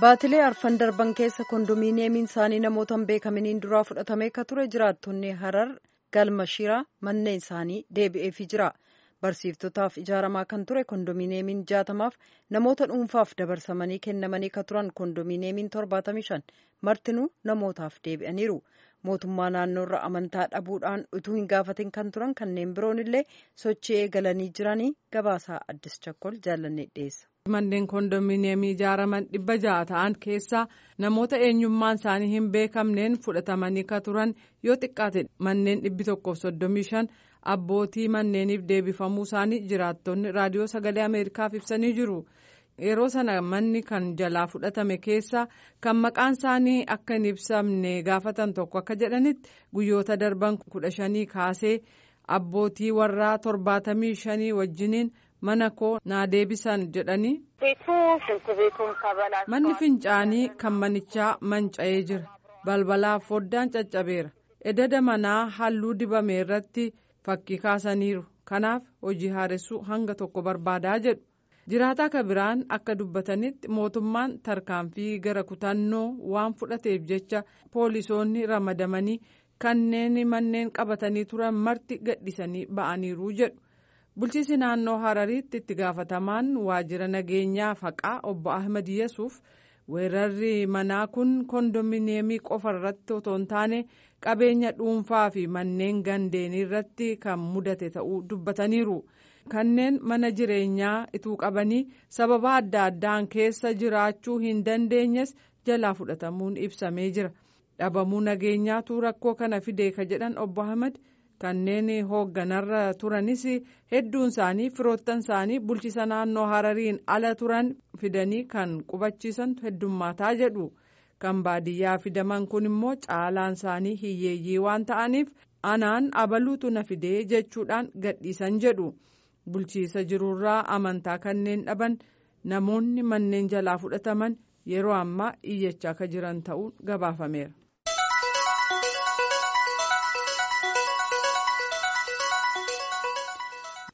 baatilee arfan darban keessa kondominiyeemiin isaanii namoota hin beekaminiin duraa fudhatamee akka ture jiraattonni harar galma shiraa manneen isaanii deebi'eefii jira barsiiftotaaf ijaaramaa kan ture kondominiyeemiin jaatamaaf namoota dhuunfaaf dabarsamanii kennamanii akka turan kondominiyeemiin 75 martinuu namootaaf deebi'aniiru mootummaa naannoorra amantaa dhabuudhaan utuu hin gaafatin kan turan kanneen biroon illee sochii eegalanii jiranii gabaasaa addis chakkol jaalannee dhiyeessa. manneen kondominiyeemii ijaaraman dhibba ja'a ta'an keessaa namoota eenyummaan isaanii hin beekamneen fudhatamanii ka turan yoo xiqqaate manneen dhibbi tokkoof soddomii shan abbootii manneeniif deebifamuu isaanii jiraattonni raadiyoo sagalee ameerikaaf ibsanii jiru yeroo sana manni kan jalaa fudhatame keessa kan maqaan isaanii akka hin ibsamne gaafatan tokko akka jedhanitti guyyoota darban kudha shanii kaasee abbootii warraa torbaatamii shanii wajjiniin. mana koo naa deebisan jedhanii manni fincaanii kan manichaa manca'ee jira balbalaaf foddaan caccabeera edada manaa halluu dibame irratti fakkii kaasaniiru kanaaf hojii haaressuu hanga tokko barbaadaa jedhu jiraataa ka biraan akka dubbatanitti mootummaan tarkaanfii gara kutannoo waan fudhateef jecha poolisoonni ramadamanii kanneen manneen qabatanii turan marti gadhisanii ba'aniiru jedhu. bulchiisi naannoo harariitti itti gaafatamaan waajjira nageenyaa faqaa obbo ahmed yesuuf weerarri manaa kun kondominiyeemii qofa irratti otoo hin taane qabeenya dhuunfaa fi manneen gandeenii irratti kan mudate ta'uu dubbataniiru kanneen mana jireenyaa ituu qabanii sababa adda addaan keessa jiraachuu hin dandeenyes jalaa fudhatamuun ibsamee jira dhabamuu nageenyaatu rakkoo kana fidee ka jedhan obbo ahmed. kanneen hoogganarra turanis hedduun isaanii firoottan isaanii bulchisa naannoo harariin ala turan fidanii kan qubachiisantu heddummaataa jedhu kan baadiyyaa fidaman kun immoo caalaan isaanii hiyyeeyyii waan ta'aniif anaan abaluutu na fidee jechuudhaan gadhiisan jedhu bulchiisa jirurraa amantaa kanneen dhaban namoonni manneen jalaa fudhataman yeroo ammaa iyyachaa akka jiran ta'uun gabaafameera.